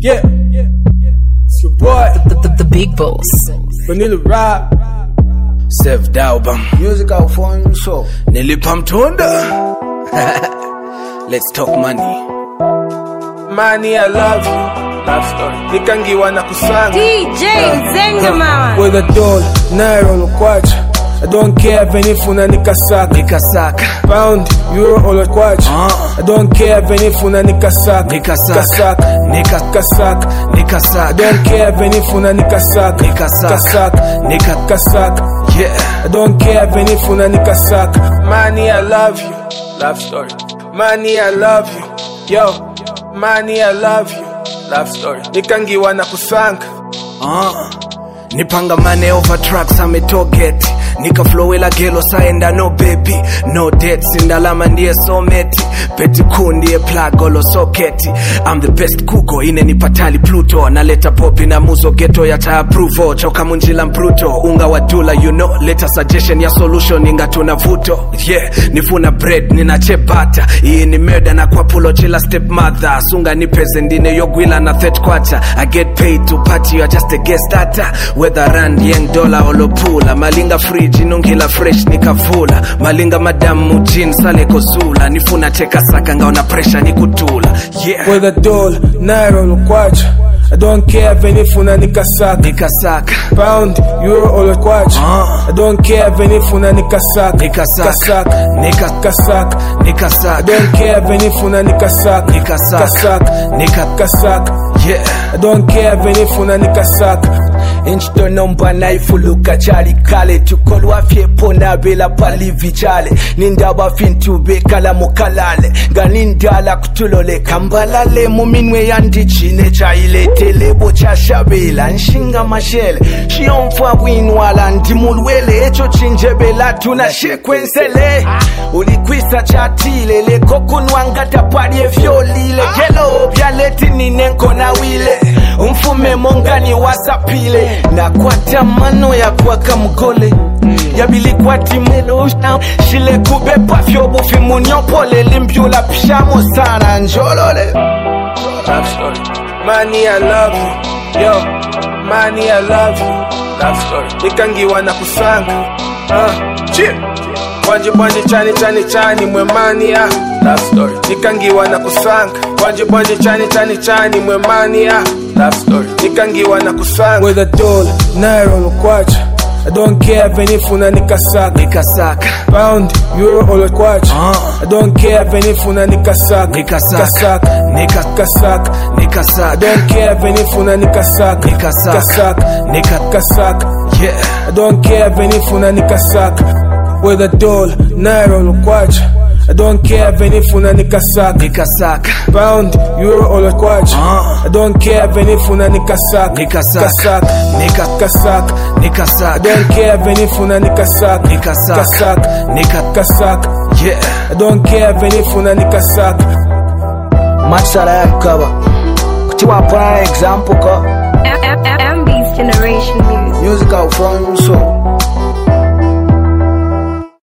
Yeah, it's your boy, The, the, the big boss. Vanilla Rob. Save Daubam Music Alfonso. nilipa mtunda let's talk money Money, I love you. Love story. Nikangiwa na kusanga. DJ Zenga mama. With a doll, naira olokwacha. I don't care venifuna nikasaka. nikasaka Pound, euro olokwacha. Ah. I don't care venifuna nikasaka. Nikasaka. Kasaka. Nika- Kasaka. I nikasaka don't care venifuna nikasaka. Nikasaka. Kasaka. Nika- Kasaka. yeah I don't care venifuna nikasaka. Money, I love you. Love story. Money, I love you. Yo, money, I love you. Love story. Nikangiwa na kusanga. Ah, nipanga mane over tracks ametogeti nikaflowela gelo saenda no baby no debts indalama ndiye someti peti kuu ndiye plug olo soketi I'm the best kuko inenipatali pluto naleta popi na muzo geto yata approval choka munjila mpruto unga wa dula you know leta suggestion ya solution ingatuna vuto yeah nifuna bread nina chepata iyi ni murder na kwa pulo chila step mother sunga nipeze ndine yogwila na third quarter I get paid to party you are just a guest starter whether rand young dollar olopula malinga fridge inungila fresh nikavula malinga madamu jin sale kozula nifuna cheka saka ngaona pressure nikutula yeah with a doll, naira olokwacha. I don't care venifuna nikasaka. nikasaka Pound, euro olokwacha. Ah. I don't care venifuna nikasaka. Nikasaka. Kasaka. Nika- Kasaka. I nikasaka don't care venifuna nikasaka. Nikasaka. Kasaka. Nika- Kasaka. yeah I don't care venifuna nikasaka. inchitonomba naifuluka chali kale tukolwa fyepo nabela palivi chale nindaba fintu bekala mukalale nga nindala kutuloleka mbalale muminwe yandichine chailetelebo chashabela nshinga mashele shiyomfa bwinwala ndimulwele echo chinjebela tuna shekwensele ulikwisa chatile lekokunwangatapali efyolile gelo byaleti ninenkonawile umfume mongani wasapile nakwata mano yakwaka mgole yabilikwati melo shile kubepa fyobufi munyopole limbyula pishamo sana njolole Love story. Money, I love you. Yo, money, I love you. Love story. Nikangiwa na kusanga. Uh, chip. Bwanje bwanje chani chani chani mwe money ah. Love story. Nikangiwa na kusanga. Bwanje bwanje chani chani chani mwe money ah. Love story. Nikangiwa na kusanga. With a doll, naira olokwacha. I don't care venifuna nikasaka. nikasaka Pound, euro olokwacha. Ah. I don't care venifuna nikasaka. Nikasaka. Kasaka. Nika- Kasaka. I nikasaka don't care venifuna nikasaka. Nikasaka. Kasaka. Nika- Kasaka. yeah I don't care venifuna nikasaka. With a doll, naira olokwacha. I don't care venifuna nikasaka. nikasaka Pound, euro olokwacha. Ah. I don't care venifuna nikasaka. Nikasaka. Kasaka. Nika- Kasaka. I nikasaka don't care venifuna nikasaka. Nikasaka. Kasaka. Nika- Kasaka. yeah I don't care venifuna nikasaka. masala yakukaba kuti wapana example ka MB's Generation Music. music alfonso